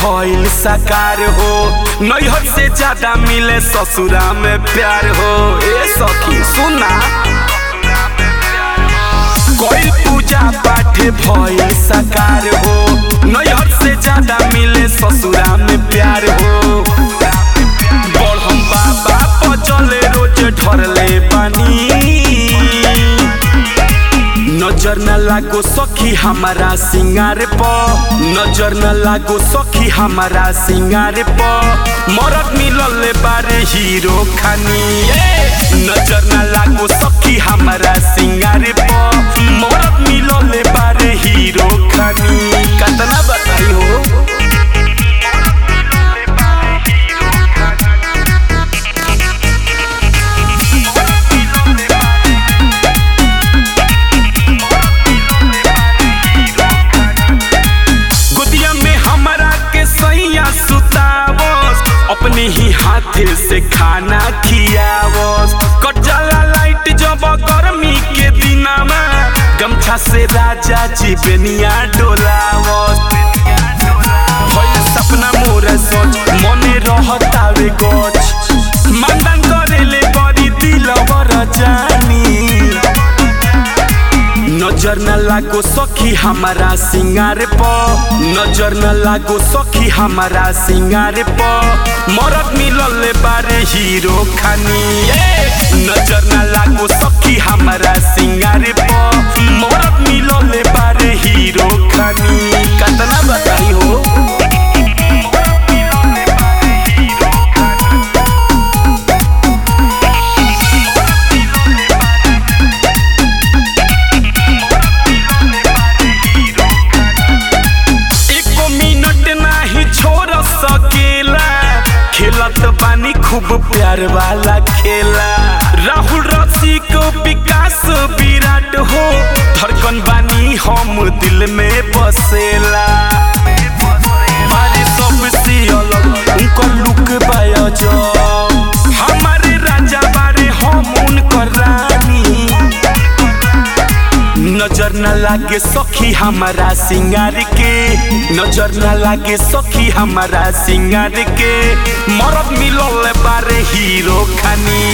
भइल साकार हो नैहर से ज्यादा मिले ससुरा में प्यार हो ए सखी सुना कोई पूजा पाठ भइल साकार हो नैहर से ज्यादा मिले ससुरा में प्यार हो बड़हम बाबा पचले रोज ढरले बानी नजर न लागो सखी हमारा सिंगार प नजर न लागो सखी हमारा सिंगार प मरद मिलल बारे हीरो खानी ए! नजर न लागो सखी हमारा सिंगार प मरद मिलल बारे हीरो खानी कतना बताई हो गोदिया में हमरा के सैया सुतावस अपने ही हाथे से खाना खियावस कट जाला लाइट जब गर्मी के दिनमा गमछा से राजा जी बेनिया डोलावस भइल सपना मोर सोच मने रहतावे गच मानदान करेले बड़ी दिलवर जानी नजर न लागो सखी हमारा सिंगार प नजर न लागो सखी हमारा सिंगार प मरद मिलल बारे हीरो खानी ए! नजर न लागो सखी हमारा सिंगार प मरद मिलल बारे हीरो खानी कतना बताई हो एको मिनट नाही छोड़ सकेला खेलत बानी खूब प्यार वाला खेला राहुल रसिक विकास विराट हो धड़कन बानी हम दिल में बसेला मारे सबसे अलग उनकर लुक बाया जो हमारे राजा बारे हम उनकर रानी नजर न लागे सखी हमारा सिंगार के नजर न लागे सखी हमारा सिंगार के मरद मिलल बारे हीरो खानी